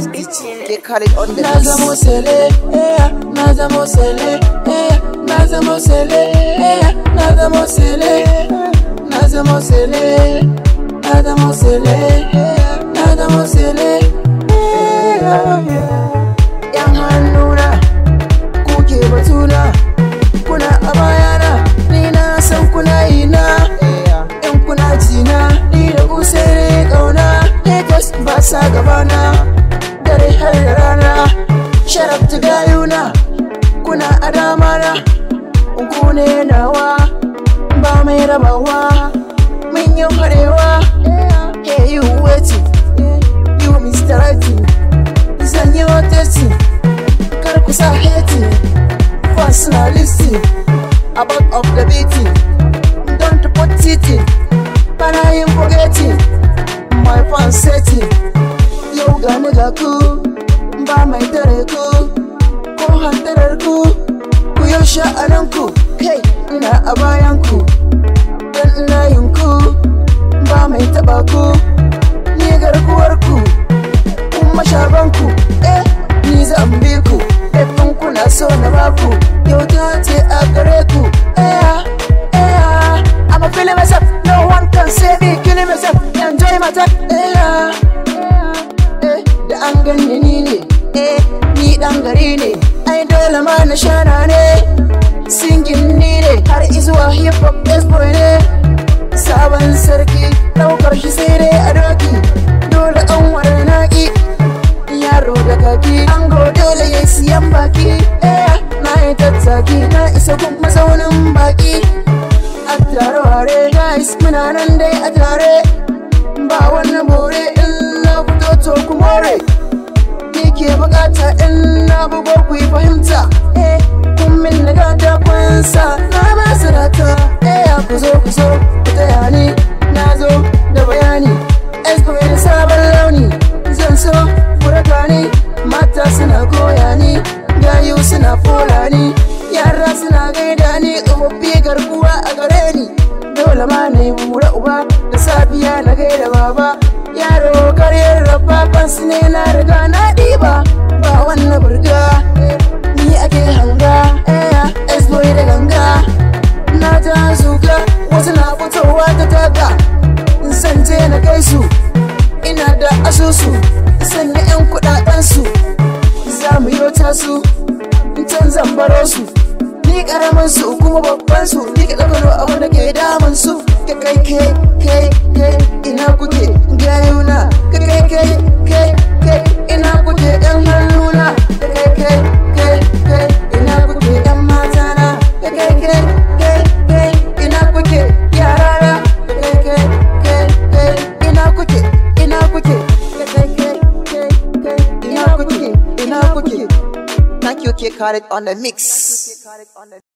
They call it on the Na zamo sele, eh, na zamo sele, eh, na zamo sele, eh, na zamo sele, na zamo sele, na zamo sele, na zamo sele, eh, yan hannuna kuke batuna kuna a bayana ni na san kuna yi na in kuna jina ni da ku sai dai kauna Lagos ba sa gabana dare har da rana sharafta gayuna kuna a damana ku ne nawa ba mai rabawa mun yi harewa hey you waiting you mr writing zan yi wata kar ku sa hating personality about of the beating don't put cheating bana yin forgetting my fan setting yau gani ga ku ba mai tare ku ko hantarar ku ku yau sha'anan ku kai ina a bayan ku dan ina yin ku ba mai taba ku ni garkuwar ku kuma shaban ku eh ni zan bi ku Efin kuna so na baku yau ta ce a gare ku eh eh I'm a feeling myself no one can save me killing myself enjoy my time eh eh da an ganni ni ne eh ni dan gari ne ai dole ma na shana ne singin ni ne har izuwa hip hop boy ne sabon sarki daukar shi sai dai a doki dole an ware naki yaro da kaki ango dole ya siyan baki eh na yi tattaki na isa kun mazaunin baki a tare ware guys muna nan dai a tare ba wani bore in na fito to ku more ni ke bukata in na bugo ku yi fahimta eh kun min na gata kun sa na ba su rata eh ku zo ku zo ku taya ni na zo da bayani espoir da sabon launi zan so ku raka ni mata suna koya ni gayu suna fola ni yara suna gaida ni tsofaffi garkuwa a gare ni dole ma na yi mura uba da safiya na gaida baba yaro karyar rababban su ne na riga na ɗiba ba wannan burga ni ake hanga eh esboy da ganga na ta zuga wasu na fitowa ta taga zan je na kai su ina da asusu sanya 'yan kudadensu za mu yi su can zan baro su ni karamin su kuma babban su ni ka ɗaukar abin da ke damun su ka kai kai kai kai ina kuke gayuna ka kai kai kai kai ina kuke yan hannuna ka kai kai kai kai ina kuke yan matana ka kai kai kai kai ina kuke yarana ka kai kai kai kai ina kuke ina kuke ka kai kai kai kai ina kuke ina kuke Thank you, K Khaled on the mix.